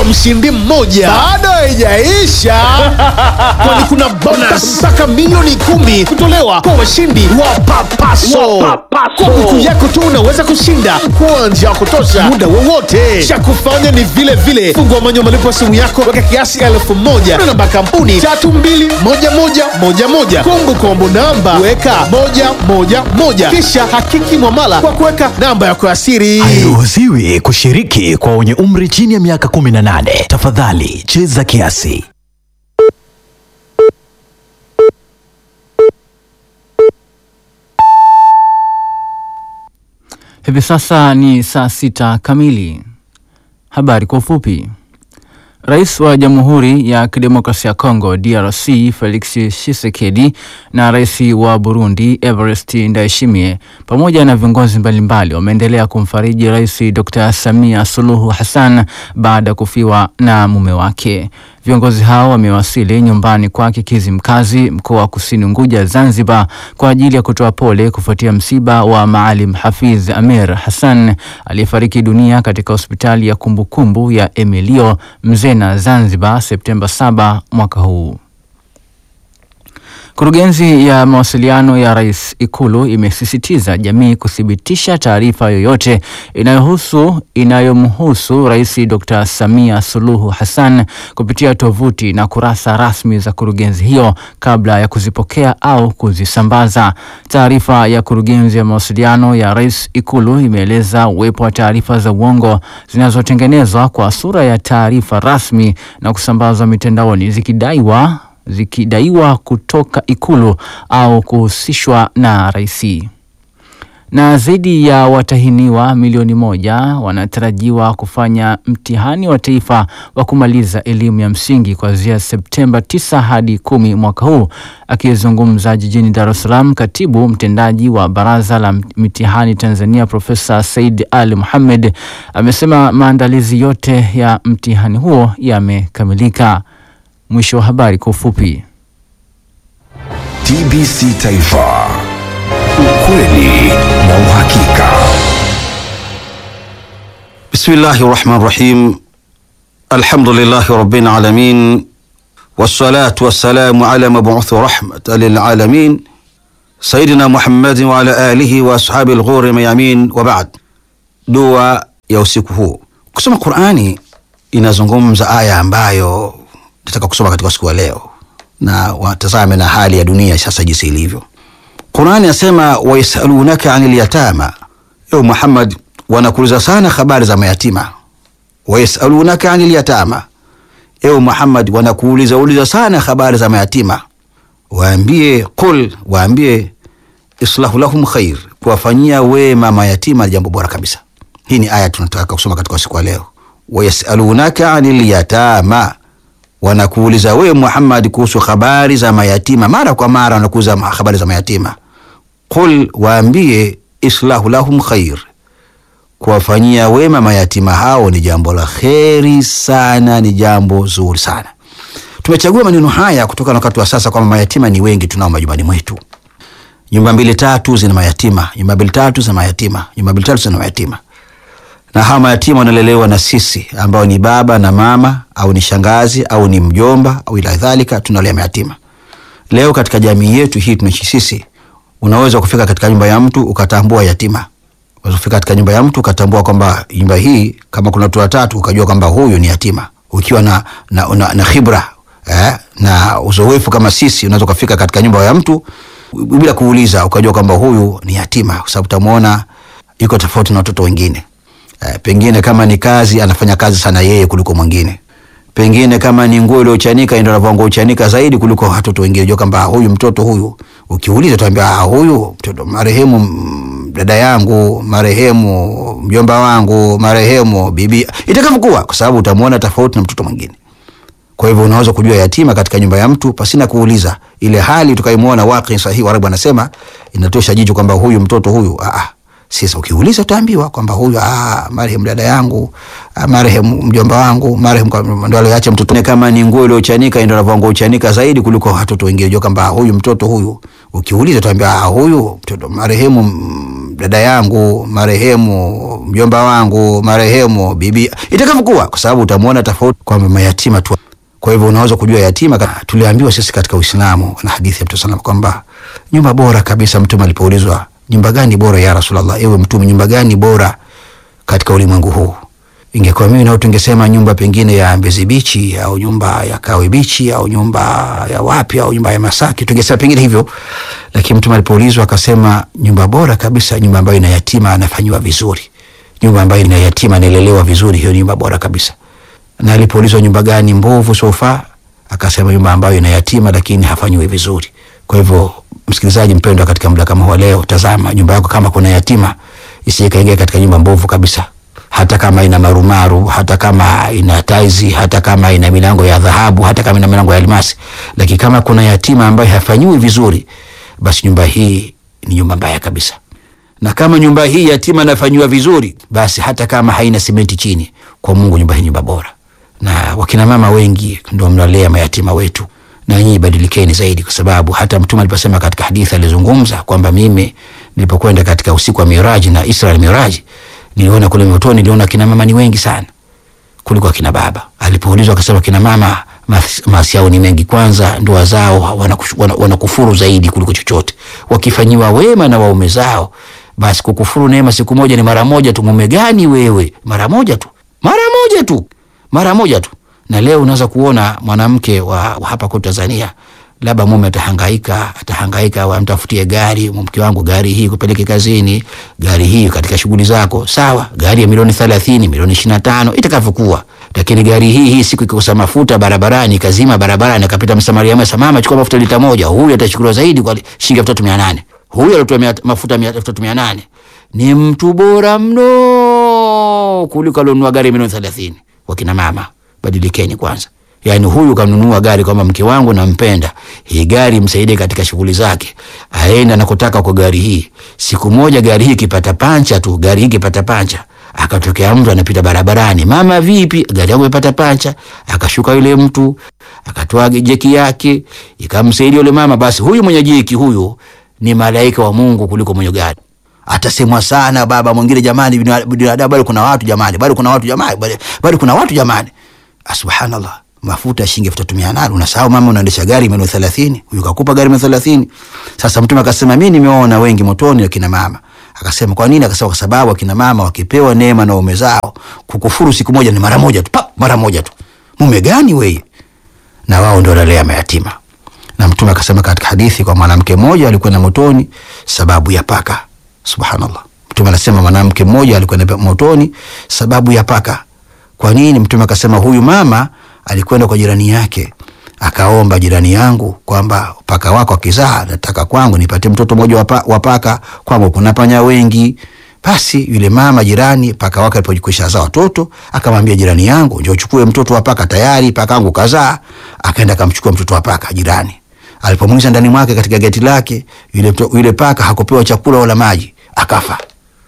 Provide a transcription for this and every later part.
mshindi mmoja. Bado haijaisha, kwani kuna bonus mpaka milioni kumi kutolewa kwa washindi wa Papaso. Kwa buku yako tu unaweza kushinda kwa njia ya kutosha muda wowote. Cha kufanya ni vile vile, fungua mwenye malipo ya simu yako, weka kiasi elfu moja na namba kampuni tatu mbili moja moja moja moja kumbu kombo namba weka moja moja moja kisha hakiki mwamala kwa kuweka namba yako ya siri. Hairuhusiwi kushiriki kwa wenye umri chini ya miaka 18. Tafadhali cheza kiasi. Hivi sasa ni saa sita kamili. Habari kwa ufupi. Rais wa Jamhuri ya Kidemokrasia ya Kongo DRC Felix Tshisekedi na rais wa Burundi Evariste Ndayishimiye pamoja na viongozi mbalimbali wameendelea kumfariji Rais Dr. Samia Suluhu Hassan baada ya kufiwa na mume wake. Viongozi hao wamewasili nyumbani kwake Kizimkazi, mkoa wa Kusini Unguja, Zanzibar, kwa ajili ya kutoa pole kufuatia msiba wa Maalim Hafiz Amir Hassan aliyefariki dunia katika hospitali ya kumbukumbu ya Emilio Mzena, Zanzibar, Septemba 7 mwaka huu. Kurugenzi ya mawasiliano ya Rais Ikulu imesisitiza jamii kuthibitisha taarifa yoyote inayohusu inayomhusu Rais Dr. Samia Suluhu Hassan kupitia tovuti na kurasa rasmi za kurugenzi hiyo kabla ya kuzipokea au kuzisambaza. Taarifa ya kurugenzi ya mawasiliano ya Rais Ikulu imeeleza uwepo wa taarifa za uongo zinazotengenezwa kwa sura ya taarifa rasmi na kusambazwa mitandaoni zikidaiwa zikidaiwa kutoka Ikulu au kuhusishwa na rais. Na zaidi ya watahiniwa milioni moja wanatarajiwa kufanya mtihani wa taifa wa kumaliza elimu ya msingi kuanzia Septemba 9 hadi kumi mwaka huu. Akizungumza jijini Dar es Salaam, katibu mtendaji wa Baraza la Mitihani Tanzania Profesa Said Ali Mohamed amesema maandalizi yote ya mtihani huo yamekamilika. Mwisho wa habari kwa ufupi. TBC Taifa, ukweli na uhakika. Bismillahi rahmani rahim. Alhamdulillahi rabbil alamin wassalatu wassalamu ala mabuthi rahmatan lilalamin sayidina Muhammadin wa ala alihi wa ashabi lghuri mayamin wa ba'd. Dua ya usiku huu. Kusoma Qurani inazungumza aya ambayo nataka kusoma katika siku ya leo na watazame na hali ya dunia sasa jinsi ilivyo. Qurani yasema wayasalunaka anil yatama, ewe Muhammad, wanakuuliza sana habari za mayatima. Wayasalunaka anil yatama, ewe Muhammad, wanakuuliza uliza sana habari za mayatima. Waambie qul, waambie islahu lahum khair, kuwafanyia wema mayatima jambo bora kabisa. Hii ni aya tunataka kusoma katika siku ya leo. Wayasalunaka anil yatama wanakuuliza wewe Muhammad kuhusu habari za mayatima, mara kwa mara wanakuuliza habari za mayatima. Qul, waambie islahu lahum khair, kuwafanyia wema mayatima hao ni jambo la kheri sana, ni jambo zuri sana. Tumechagua maneno haya kutokana na wakati wa sasa kwamba mayatima ni wengi tunao majumbani mwetu. Nyumba mbili tatu zina mayatima, nyumba mbili tatu zina mayatima, nyumba mbili tatu zina mayatima na hawa mayatima wanalelewa na sisi ambao ni baba na mama au ni shangazi au ni mjomba au ila dhalika, tunalea mayatima. Leo katika jamii yetu hii tunaishi sisi, unaweza kufika katika nyumba ya mtu ukatambua yatima. Unaweza kufika katika nyumba ya mtu ukatambua kwamba nyumba hii kama kuna watu watatu ukajua kwamba huyu ni yatima, ukiwa na, na, na, na khibra eh, na uzoefu kama sisi, unaweza kufika katika nyumba ya mtu bila kuuliza ukajua kwamba huyu ni yatima, kwa sababu utamuona yuko tofauti na watoto wengine. Eh, pengine kama ni kazi anafanya kazi sana yeye kuliko mwingine. Pengine kama ni nguo iliyochanika ndio anavaa nguo chanika zaidi kuliko watoto wengine. Unajua kwamba huyu mtoto huyu, ukiuliza utaambia ah, huyu mtoto marehemu mm, dada yangu, marehemu mjomba wangu, marehemu bibi, itakavyokuwa, kwa sababu utamwona tofauti na mtoto mwingine. Kwa hivyo unaweza kujua yatima katika nyumba ya mtu pasina kuuliza. Ile hali tukaimuona waqi sahihi, Waarabu anasema inatosha jicho kwamba huyu mtoto huyu ah, ah sasa ukiuliza utaambiwa kwamba huyu ah, marehemu dada yangu ah, marehemu mjomba wangu marehemu ndo aliacha mtoto. Kama ni nguo iliyochanika ndio anavaa nguo chanika zaidi kuliko watoto wengine. Unajua kwamba huyu mtoto huyu, ukiuliza utaambiwa ah, huyu mtoto marehemu dada yangu marehemu, mjomba wangu marehemu, bibi, itakavyokuwa, kwa sababu utamwona tofauti kwamba mayatima tu. Kwa hivyo unaweza kujua yatima. ka- Tuliambiwa sisi katika Uislamu na hadithi ya Mtume sallam kwamba nyumba bora kabisa, Mtume alipoulizwa nyumba gani bora ya Rasulullah, ewe Mtume, nyumba gani bora katika ulimwengu huu? Ingekuwa mimi nao tungesema nyumba pengine ya Mbezi Bichi au nyumba ya Kawe Bichi au nyumba ya wapi au nyumba ya Masaki, tungesema pengine hivyo, lakini Mtume alipoulizwa akasema nyumba bora kabisa, nyumba ambayo ina yatima anafanyiwa vizuri, nyumba ambayo ina yatima analelewa vizuri, hiyo nyumba bora kabisa. Na alipoulizwa nyumba gani mbovu sofa, akasema nyumba ambayo ina yatima lakini hafanyiwi vizuri. Kwa hivyo, msikilizaji mpendwa, katika muda kama huu leo, tazama nyumba yako, kama kuna yatima isije kaingia katika nyumba mbovu kabisa hata kama ina marumaru, hata kama ina taizi, hata kama ina milango ya dhahabu, hata kama ina milango ya almasi, lakini kama kuna yatima ambaye hafanyiwi vizuri, basi nyumba hii ni nyumba mbaya kabisa. Na kama nyumba hii yatima anafanyiwa vizuri, basi hata kama haina simenti chini, kwa Mungu nyumba hii nyumba bora. Na wakina mama wengi ndio mnalea mayatima wetu, na nyinyi badilikeni zaidi, kwa sababu hata Mtume aliposema katika hadithi alizungumza kwamba mimi nilipokwenda katika usiku wa Miraji na Israel Miraji niliona kule motoni, niliona kina mama ni wengi sana kuliko akina baba. Alipoulizwa akasema kina mama mas- maasi yao ni mengi. Kwanza ndoa zao wanakufuru wana, wanakufuru zaidi kuliko chochote. Wakifanyiwa wema na waume zao, basi kukufuru neema siku moja ni mara moja tu. Mume gani wewe? Mara moja tu, mara moja tu, mara moja tu. Na leo unaweza kuona mwanamke wa, wa hapa kwa Tanzania labda mume atahangaika atahangaika, amtafutie gari, mke wangu, gari hii kupeleke kazini, gari hii katika shughuli zako, sawa. Gari ya milioni thelathini, milioni ishirini na tano itakavyokuwa, lakini gari hii hii siku ikikosa mafuta barabarani, ikazima barabarani, akapita msamaria mwema, mama, chukua mafuta lita moja, huyu atachukuliwa zaidi kwa shilingi elfu tatu mia nane. Huyu alitoa mia- mafuta mia- elfu tatu mia nane ni mtu bora mno kuliko alionunua gari ya milioni thelathini. Wakina mama, badilikeni kwanza. Yaani huyu kanunua gari kwamba mke wangu nampenda, hii gari msaidie katika shughuli zake, aenda anakotaka kwa gari hii. Siku moja gari hii ikipata pancha tu, gari hii ikipata pancha, akatokea mtu anapita barabarani, mama, vipi, gari yangu imepata pancha. Akashuka yule mtu akatoa jeki yake ikamsaidia yule mama, basi huyu mwenye jeki huyu ni malaika wa Mungu kuliko mwenye gari atasemwa sana baba mwingine, jamani, binadamu bado kuna watu jamani, bado kuna watu jamani, bado- bado kuna watu jamani. Ah, Subhanallah, mafuta ya shilingi elfu tatu mia nane unasahau mama, unaendesha gari milioni thelathini, huyu kakupa gari milioni thelathini. Sasa Mtume akasema mi nimeona wengi motoni akina mama. Akasema kwa nini? Akasema kwa sababu akina mama wakipewa neema na waume zao, kukufuru siku moja ni mara moja tu, pa, mara moja tu. Mume gani weye? na wao ndio wanalea mayatima. Na Mtume akasema katika hadithi kwa mwanamke mmoja alikwenda motoni sababu ya paka. Subhanallah, Mtume anasema mwanamke mmoja alikwenda motoni sababu ya paka. Kwa nini? Mtume akasema huyu mama alikwenda kwa jirani yake akaomba, jirani yangu, kwamba paka wako akizaa, nataka kwangu nipate mtoto mmoja wa pa- wa paka, kwangu kuna panya wengi. Basi yule mama jirani, paka wake alipojikwisha zaa watoto, akamwambia jirani yangu, njoo uchukue mtoto wa paka, tayari paka wangu kazaa. Akaenda akamchukua mtoto wa paka jirani. Alipomwingiza ndani mwake katika geti lake, yule, mto- yule paka hakupewa chakula wala maji, akafa.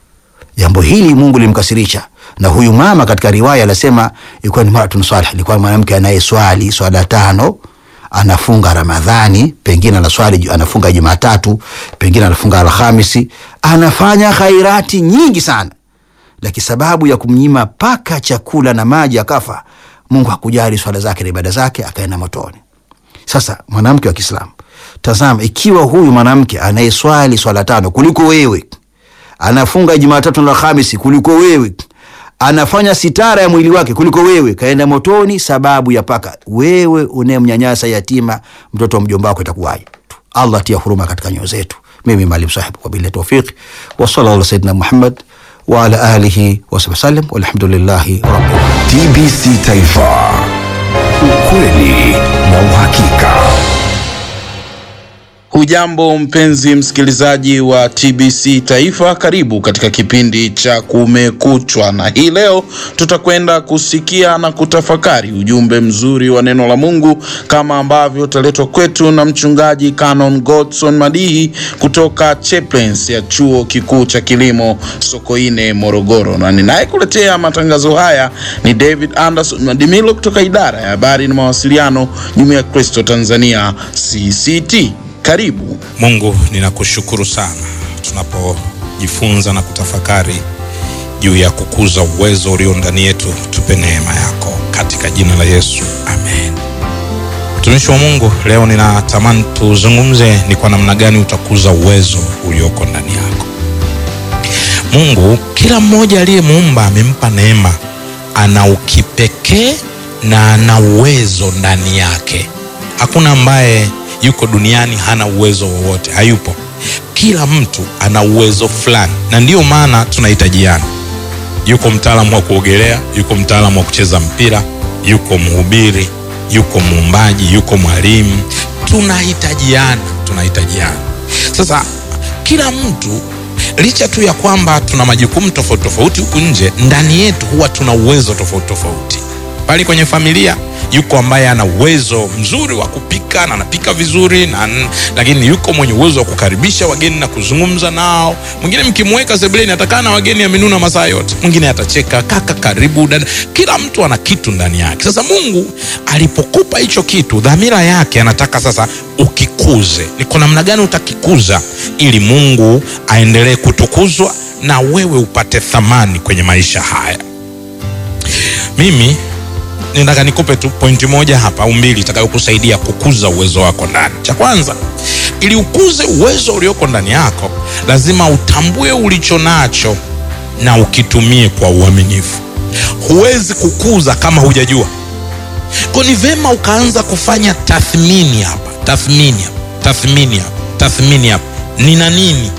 Jambo hili Mungu limkasirisha, na huyu mama katika riwaya anasema ilikuwa ni maratun salih, ilikuwa mwanamke anayeswali swala tano, anafunga Ramadhani, pengine anaswali anafunga Jumatatu, pengine anafunga Alhamisi, anafanya khairati nyingi sana, lakini sababu ya kumnyima paka chakula na maji akafa, Mungu hakujali swala zake na ibada zake, akaenda motoni. Sasa mwanamke wa Kiislamu, tazama, ikiwa huyu mwanamke anayeswali swala tano kuliko wewe, anafunga Jumatatu na Alhamisi kuliko wewe, anafanya sitara ya mwili wake kuliko wewe, kaenda motoni sababu ya paka. Wewe unayemnyanyasa yatima, mtoto wa mjomba wako, itakuwaje? Allah tia huruma katika nyoyo zetu. Mimi Maalim Sahib, wabillahi tawfiq, wa sallallahu ala sayyidina Muhammad wa ala alihi wasahbihi wasallam, walhamdulillahi rabbil alamin. TBC Taifa, ukweli na uhakika. Hujambo mpenzi msikilizaji wa TBC Taifa, karibu katika kipindi cha Kumekuchwa, na hii leo tutakwenda kusikia na kutafakari ujumbe mzuri wa neno la Mungu kama ambavyo utaletwa kwetu na mchungaji Canon Godson Madihi kutoka Chaplains ya chuo kikuu cha kilimo Sokoine, Morogoro, na ninayekuletea matangazo haya ni David Anderson Madimilo kutoka idara ya habari na mawasiliano, Jumuiya ya Kristo Tanzania CCT. Karibu. Mungu ninakushukuru sana tunapo kujifunza na kutafakari juu ya kukuza uwezo ulio ndani yetu. Tupe neema yako katika jina la Yesu, amen. Mtumishi wa Mungu, leo ninatamani tuzungumze ni kwa namna gani utakuza uwezo ulioko ndani yako. Mungu kila mmoja aliyemuumba amempa neema, ana ukipekee na ana uwezo ndani yake. Hakuna ambaye yuko duniani hana uwezo wowote, hayupo. Kila mtu ana uwezo fulani, na ndiyo maana tunahitajiana. Yuko mtaalamu wa kuogelea, yuko mtaalamu wa kucheza mpira, yuko mhubiri, yuko muumbaji, yuko mwalimu. Tunahitajiana, tunahitajiana. Sasa kila mtu licha tu ya kwamba tuna majukumu tofauti tofauti huku nje, ndani yetu huwa tuna uwezo tofauti tofauti. Pale kwenye familia yuko ambaye ana uwezo mzuri wa kupika na anapika vizuri na, lakini yuko mwenye uwezo wa kukaribisha wageni na kuzungumza nao. Mwingine mkimweka sebuleni atakaa na wageni amenuna masaa yote, mwingine atacheka, kaka, karibu dada. Kila mtu ana kitu ndani yake. Sasa Mungu alipokupa hicho kitu, dhamira yake anataka sasa ukikuze. Ni kwa namna gani utakikuza ili Mungu aendelee kutukuzwa na wewe upate thamani kwenye maisha haya. Mimi nataka nikupe tu pointi moja hapa au mbili itakayokusaidia kukuza uwezo wako ndani. Cha kwanza, ili ukuze uwezo ulioko ndani yako, lazima utambue ulicho nacho na ukitumie kwa uaminifu. Huwezi kukuza kama hujajua. Kwa ni vema ukaanza kufanya tathmini hapa, tathmini hapa, tathmini hapa, tathmini hapa. Nina nini?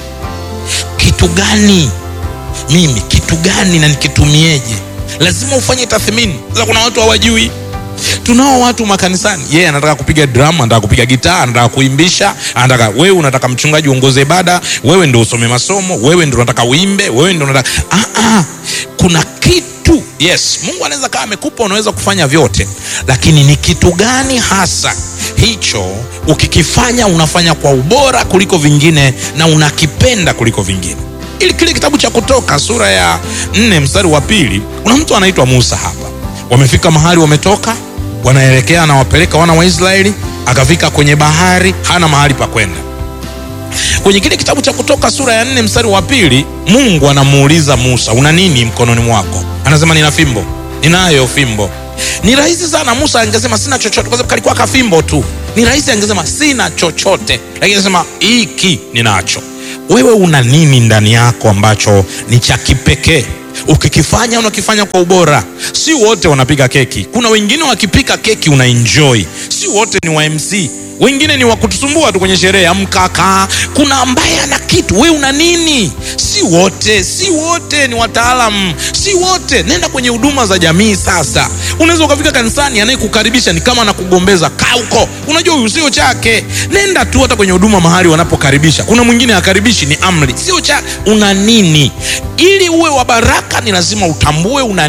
Kitu gani mimi, kitu gani na nikitumieje? lazima ufanye tathmini. Sasa kuna watu hawajui. Tunao watu makanisani, yeye yeah, anataka kupiga drum, anataka kupiga gitaa, anataka kuimbisha, anataka wewe, unataka mchungaji uongoze ibada, wewe ndio usome masomo, wewe ndio unataka uimbe, wewe ndio unataka ah, ah. Kuna kitu yes, Mungu anaweza kama amekupa, unaweza kufanya vyote, lakini ni kitu gani hasa hicho ukikifanya unafanya kwa ubora kuliko vingine na unakipenda kuliko vingine ili kile kitabu cha Kutoka sura ya nne mstari wa pili kuna mtu anaitwa Musa hapa. Wamefika mahali wametoka, wanaelekea anawapeleka wana wa Israeli, akafika kwenye bahari, hana mahali pa kwenda. Kwenye kile kitabu cha Kutoka sura ya nne mstari wa pili Mungu anamuuliza Musa, una nini mkononi mwako? Anasema nina fimbo. Ninayo fimbo. Ni rahisi sana Musa angesema sina chochote, kwa sababu kalikuwa kafimbo tu. Ni rahisi angesema sina chochote, lakini anasema hiki ninacho. Wewe una nini ndani yako ambacho ni cha kipekee? Ukikifanya unakifanya kwa ubora. Si wote wanapiga keki, kuna wengine wakipika keki una enjoy. Si wote ni wa MC, wengine ni wa kutusumbua tu kwenye sherehe ya mkaka. Kuna ambaye ana kitu, wewe una nini? Si wote, si wote ni wataalamu, si wote. Nenda kwenye huduma za jamii. Sasa unaweza ukafika kanisani, anayekukaribisha ni kama anakugombeza, kaa huko, unajua huyu sio chake. Nenda tu hata kwenye huduma mahali wanapokaribisha, kuna mwingine akaribishi, ni amri, sio cha. Una nini? Ili uwe wa baraka, ni lazima utambue una